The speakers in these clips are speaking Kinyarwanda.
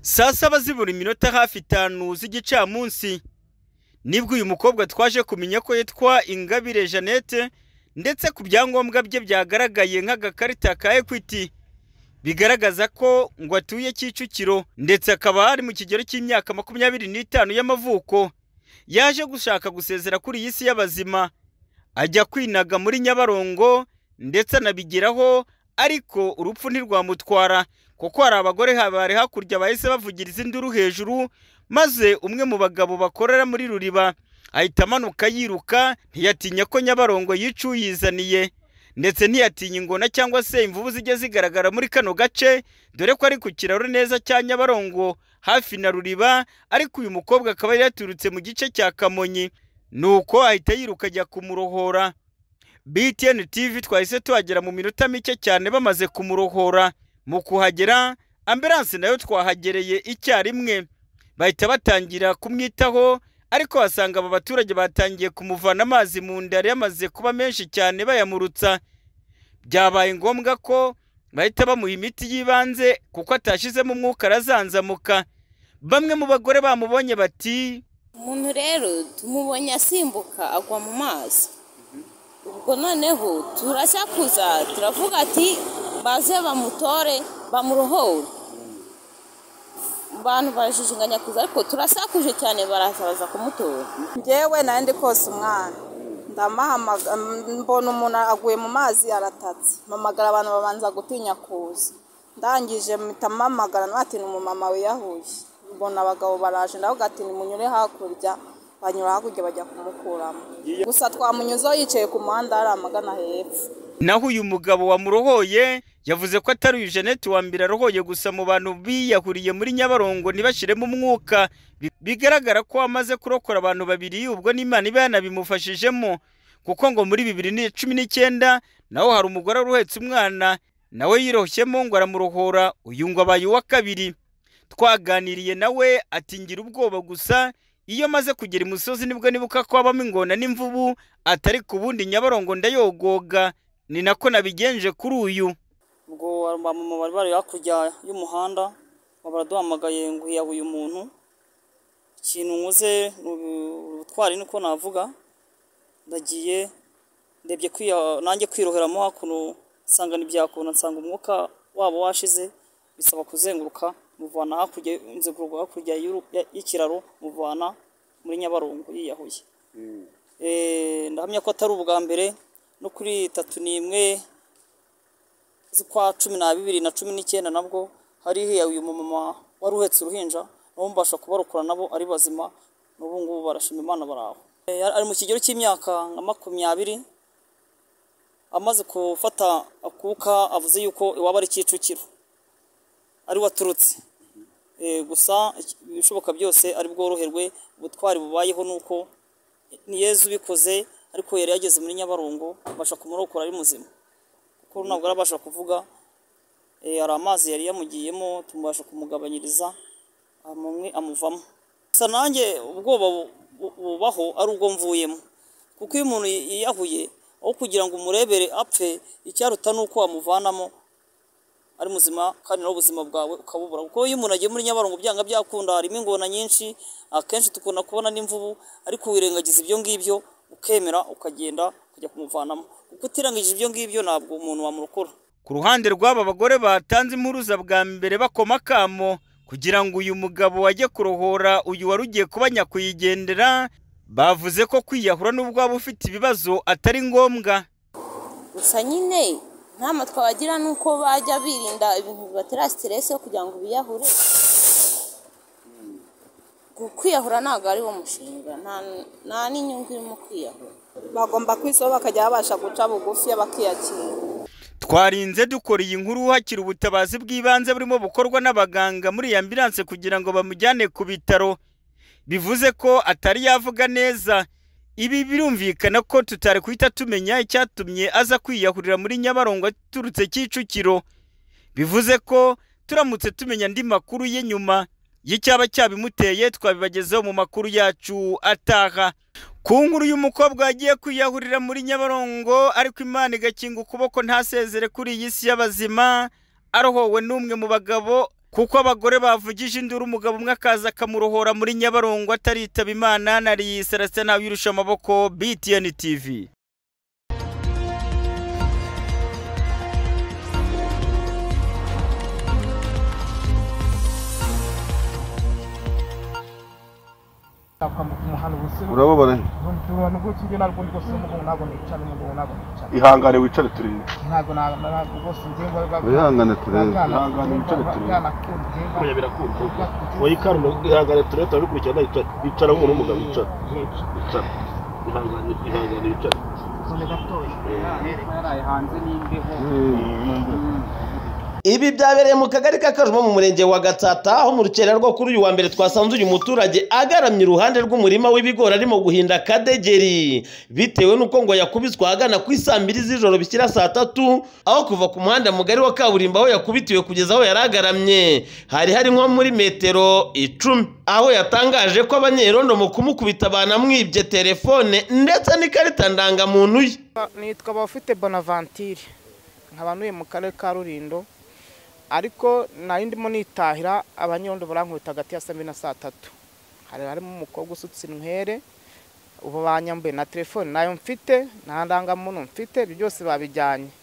saa saba zibura iminota hafi itanu z'igicamunsi nibwo uyu mukobwa twaje kumenya ko yitwa ingabire jeannette ndetse ku byangombwa bye byagaragaye nk'agakarita ka ekwiti bigaragaza ko ngo atuye kicukiro ndetse akaba ari mu kigero cy'imyaka makumyabiri n'itanu y'amavuko yaje gushaka gusezera kuri iyi si y'abazima ajya kwinaga muri nyabarongo ndetse anabigeraho ariko urupfu ntirwamutwara kuko hari abagore bari hakurya bahise bavugiriza induru hejuru maze umwe mu bagabo bakorera muri ruriba ahita amanuka yiruka ntiyatinya ko nyabarongo yica uyizaniye ndetse ntiyatinya ingona cyangwa se imvubu zijya zigaragara muri kano gace dore ko ari ku kiraro neza cya nyabarongo hafi na ruriba ariko uyu mukobwa akaba yari yaturutse mu gice cya kamonyi nuko ahita yiruka ajya kumurohora btn tv twahise tuhagera mu minota mike cyane bamaze kumurohora mu kuhagera ambiranse nayo twahagereye icyarimwe bahita batangira kumwitaho ariko basanga aba baturage batangiye kumuvana amazi mu nda yari yamaze kuba menshi cyane bayamurutsa byabaye ngombwa ko bahita bamuha imiti y'ibanze kuko atashyizemo umwuka arazanzamuka bamwe mu bagore bamubonye bati umuntu rero tumubonye asimbuka agwa mu mazi ubwo noneho turasakuza turavuga ati baze bamutore bamurohore abantu barashishinganya kuza ariko turasakuje cyane baraza baza kumutora ngewe nandi kose umwana ndamahamagara mbona umuntu aguye mu mazi aratatse mpamagara abantu babanza gutinya kuza ndangije mpita mpamagara ntwate ni umumama wiyahuye mbona abagabo baraje ndavuga ati nimunyure hakurya banyura hakurya bajya kumukuramo gusa twamunyuzeho yicaye ku muhanda hari amagana hepfo naho uyu mugabo wamurohoye yavuze ko atari uyu jeannette wa mbere arohoye gusa mu bantu biyahuriye muri nyabarongo ntibashyiremo umwuka bigaragara ko amaze kurokora abantu babiri ubwo n'imana iba yanabimufashijemo kuko ngo muri bibiri na cumi n'icyenda naho hari umugore wari uhetse umwana nawe yirohsemo ngo aramurohora uyu ngo abaye uwa kabiri twaganiriye nawe atingira ubwoba gusa iyo amaze kugera imusozi nibwo nibuka ko habamo ingona n'imvubu atari ku bundi nyabarongo ndayogoga ni nako nabigenje kuri uyu ubwo abamama bari bari hakurya y'umuhanda baraduhamagaye ngo hiyabuye umuntu ikintu nkuze ubutwari niko navuga ndagiye ndebye nanjye kwiroheramo hakuno nsanga ntibyakunda nsanga umwuka wabo washize bisaba kuzenguruka muvana hakurya inzugurwa hakurya y'ikiraro muvana muri nyabarongo yiyahuye ndahamya ko atari ubwa mbere no kuri itatu n'imwe z'ukwa cumi n'abiri na cumi n'ikenda nabwo hari hiyawe uyu mumama wari uhetse uruhinja nabo mbasha kubarokora nabo ari bazima n'ubu ngubu barashima imana baraho ari mu kigero cy'imyaka nka makumyabiri amaze gufata akuka avuze yuko iwaba ari kicukiro ari waturutse gusa ibishoboka byose ari bworoherwe ubutwari bubayeho ni uko ni yezu ubikoze ariko yari yageze muri nyabarongo abasha kumurokora ari muzima kuko ntabwo arabasha kuvuga hari amazi yari yamugiyemo tumubasha kumugabanyiriza amwe amuvamo gusa nanjye ubwoba bubaho ari ubwo mvuyemo kuko iyo umuntu yiyahuye aho kugira ngo umurebere apfe icyaruta ni uko wamuvanamo ari muzima kandi nawe ubuzima bwawe ukabubura kuko iyo umuntu agiye muri nyabarongo byanga byakunda harimo ingona nyinshi akenshi dukunda kubona n'imvubu ariko wirengagiza ibyo ngibyo ukemera ukagenda ukajya kumuvanamo kuko utirangije ibyo ngibyo ntabwo umuntu wamurokora ku ruhande rw'aba bagore batanze impuruza bwa mbere bakoma akamo kugira ngo uyu mugabo wajye kurohora uyu wari ugiye kuba nyakwigendera bavuze ko kwiyahura n'ubwo waba ufite ibibazo atari ngombwa gusa nyine inama twabagira ni uko bajya birinda ibintu bibatera siteresi yo kugira ngo biyahure kwiyahura ntabwo ari wo mushinga nta n'inyungu irimo kwiyahura bagomba kwisaho bakajya babasha guca bugufi bakiyakira twarinze dukora iyi nkuru hakiri ubutabazi bw'ibanze burimo bukorwa n'abaganga muri iyi ambiranse kugira ngo bamujyane ku bitaro bivuze ko atari yavuga neza ibi birumvikana ko tutari guhita tumenya icyatumye aza kwiyahurira muri nyabarongo aturutse kicukiro bivuze ko turamutse tumenya andi makuru ye nyuma y'icyaba cyabimuteye twabibagezeho mu makuru yacu ataha ku nkuru y'umukobwa wagiye kwiyahurira muri nyabarongo ariko imana igakinga ukuboko ntasezere kuri iyi si y'abazima arohowe n'umwe mu bagabo kuko abagore bavugije induru umugabo umwe akaza akamurohora muri nyabarongo ataritaba imana nariyi serase ntabirusha amaboko btn tv akambuka umuhanda ubusiro urababara he? urabona rwose njye ntabwo ndi gusoma umugongo ntabwo nicara umugongo ntabwo nicara ihangane wicare turebe ntabwo na- na- ntabwo rwose njye wihangane turebe ihangane wicare turebe bwana birakunda wowe ikaramu ihangane turebe turabikurikirana yicara yicara nk'umuntu w'umugabo yicara yicara ihangane ihangane yicara Ibi byabereye mu kagari ka Kajumo mu murenge wa Gatsata aho mu rukerera rwo kuri uyu wa mbere twasanze uyu muturage agaramye iruhande rw'umurima w'ibigori arimo guhinda akadegeri bitewe n'uko ngo yakubiswe ahagana ku isaa mbiri z'ijoro bishyira saa tatu aho kuva ku muhanda mugari wa kaburimbo aho yakubitiwe kugeza aho yari agaramye hari hari nko muri metero icumi aho yatangaje ko abanyerondo mu kumukubita banamwibye telefone ndetse n'ikarita ndangamuntu ye nitwa abafite bonavantire nkaba ntuye mu karere ka rurindo ariko nari ndimo nitahira abanyerondo barankubita hagati ya saa mbiri na saa tatu hari harimo umukobwa usutse inywere ubu banyambuye na telefone nayo mfite nta ndangamuntu mfite ibyo byose babijyanye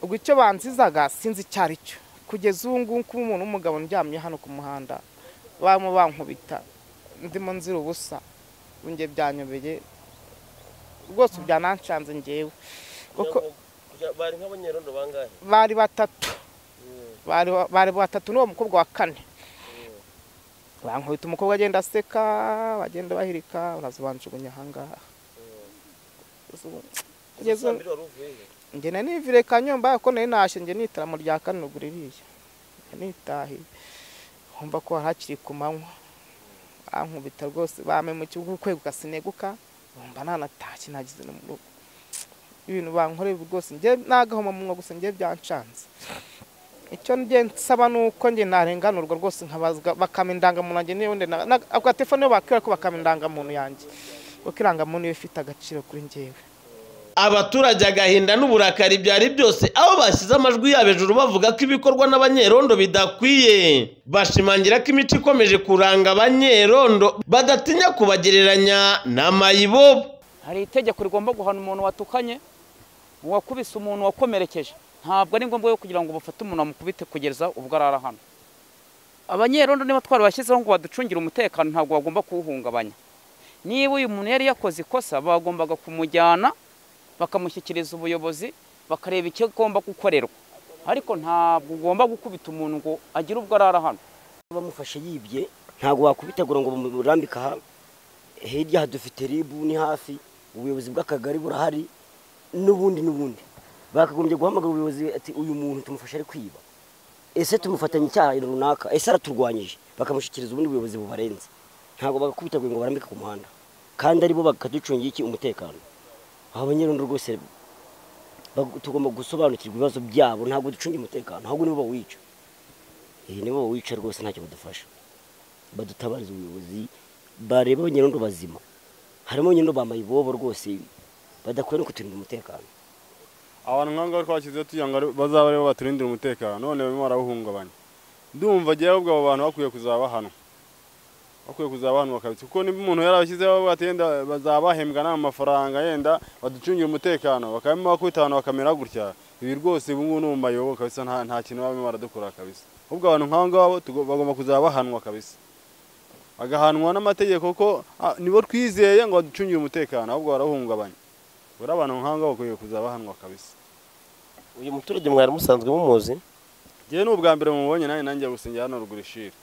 ubwo icyo banzizaga sinzi icyo ari cyo kugeza ubu ngubu kuba umuntu w'umugabo ndyamye hano ku muhanda barimo bankubita ndimo nzira ubusa njye byanyobeye rwose byananshanze ngewe kuko bari nk'abanyerondo bangahe bari batatu bari bari batatu n'uwo mukobwa wa kane bankubita umukobwa agenda aseka bagenda bahirika barazibanjugunya ahangaha kugeza ubu- njye nari nivire kanyumba ko nari nashe njye n'itaramo rya kane ubwo ririya nitahiye nkumva ko hari hakiri ku manywa bankubita rwose bamemukiye ukweguka sineguka bumva nanatashye nagize no mu rugo ibintu bankorera rwose njye nagahoma munwa gusa njye byancanze icyo njye nsaba ni uko njye narenganurwa rwose nkabazwa bakama indangamuntu yanjye n'ubundi ako telefone iyo bakubwira ko bakama indangamuntu yanjye kuko irangamuntu iba ifite agaciro kuri njyewe abaturage agahinda n'uburakari byari byose aho bashyize amajwi yabo hejuru bavuga ko ibikorwa n'abanyerondo bidakwiye bashimangira ko imico ikomeje kuranga abanyerondo badatinya kubagereranya n'amayibobo hari itegeko rigomba guhana umuntu watukanye uwakubise umuntu wakomerekeje ntabwo ari ngombwa yo kugira ngo bafate umuntu amukubite kugeza ubwo arara hano abanyerondo niba twarabashyizeho ngo baducungire umutekano ntabwo bagomba kuwuhungabanya niba uyu muntu yari yakoze ikosa bagombaga kumujyana bakamushyikiriza ubuyobozi bakareba icyo agomba gukorerwa ariko ntabwo ugomba gukubita umuntu ngo agire ubwo arara hano bamufashe yibye ntabwo wakubitegura ngo bamurambike aha hirya aha dufite ribu ni hafi ubuyobozi bw'akagari burahari n'ubundi n'ubundi bakagombye guhamagara ubuyobozi ati uyu muntu tumufashe ari kwiba ese tumufatanya icyaha runaka ese araturwanyije bakamushyikiriza ubundi buyobozi bubarenze ntabwo bagakubiteguye ngo barambike ku muhanda kandi aribo bakaducungira iki umutekano aba banyerondo rwose bag- tugomba gusobanukirwa ibibazo byabo ntabwo ducungira umutekano ahubwo nibo bawica iyi nibo bawica rwose ntacyo badufasha badutabariza ubuyobozi bareba abanyerondo bazima harimo abanyerondo bambaye ibobo rwose badakwiye no kuturinda umutekano abantu nk'aho twashyizeho tugira ngo ari- bazaba aribo baturindira umutekano none barimo barawuhungabanya ndumva agiye ahubwo abo bantu bakwiye kuzaba bahanwa bakwiye kuzaba bahanwa kabisa kuko niba umuntu yarabashyizeho batenda bazabahembwa n'amafaranga yenda baducungira umutekano bakabimo bakubita abantu bakamera gutya ibi rwose ubu ngubu ni umumayobo kabisa nta nta kintu babimo baradukora kabisa ahubwo abantu nk'abo ngabo tugo- bagomba kuzaba bahanwa kabisa bagahanwa n'amategeko ko ah, nibo twizeye ngo baducungire umutekano ahubwo barawuhungabanya buriya abantu nk'abo ngabo bakwiye kuzaba bahanwa kabisa uyu muturage mwari musanzwe mumuzi njyewe ni ubwa mbere mubonye nanjye nanjye gusengera hano ruguru ishira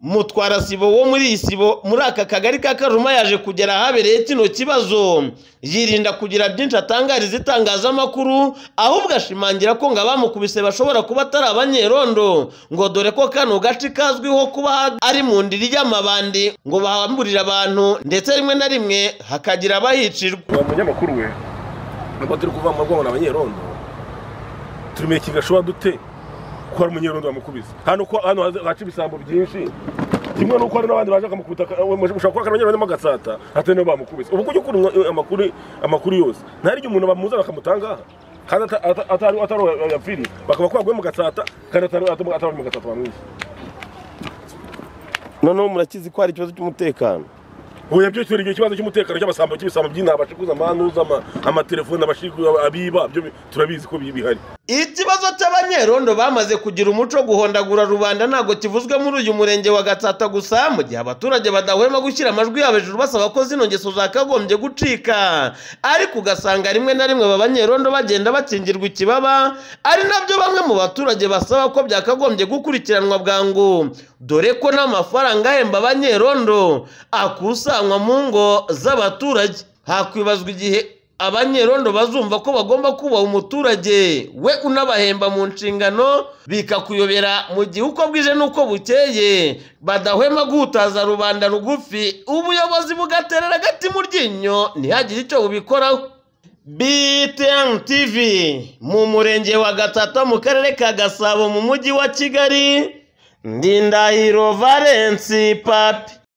mutwara sibo wo muri iyi sibo muri aka kagari ka karuma yaje kugera ahabereye kino kibazo yirinda kugira byinshi atangariza itangazamakuru ahubwo ashimangira ko ngo abamukubise bashobora kuba atari abanyerondo ngo dore ko kano gace kazwiho kuba ari mu ndiri y'amabandi ngo bahamburire abantu ndetse rimwe na rimwe hakagira abahicirwa uwo munyamakuru we nubwo turi kuva mu rwego n'abanyerondo turimenya ikintu gashobora dute ko hari umunyerondo bamukubise hano ko hano haza- haca ibisambo byinshi kimwe n'uko hari n'abandi baje bakamukubita aka- we- ushobora kuba akarabanyera barimo agasata hatari niyo bamukubise ubu kujya ukura umwa- amakuru amakuru yose ntari igihe umuntu bamuzana bakamutangaha kandi ata- ata- atari atari uwo yapfiriye bakaba ko baguye mu gatsata kandi atari atari atari mu gatsata bamwishe noneho murakizi ko hari ikibazo cy'umutekano oya byo turengeye ikibazo cy'umutekano cy'abasambo cy'ibisambo by'intaba bashibuza amanuza amatelefone abashibuza abiba byo turabizi ko bihari ikibazo cy'abanyerondo bamaze kugira umuco wo guhondagura rubanda ntabwo kivuzwe muri uyu murenge wa gatsata gusa mu gihe abaturage badahwema gushyira amajwi yabo hejuru basaba ko zino ngeso zakagombye gucika ariko ugasanga rimwe na rimwe aba banyerondo bagenda bakingirwa ikibaba ari nabyo bamwe mu baturage basaba ko byakagombye gukurikiranwa bwangu dore ko n'amafaranga ahemba abanyerondo akusanwa mu ngo z'abaturage hakwibazwa igihe abanyerondo bazumva ko bagomba kubaha umuturage we unabahemba mu nshingano bikakuyobera mu gihe uko bwije n'uko bukeye badahwema guhutaza rubanda rugufi ubuyobozi bugaterera agati mu ryinyo ntihagire icyo bubikoraho BTN TV mu murenge wa Gatata mu karere ka Gasabo mu mujyi wa Kigali Ndindahiro Valence Papi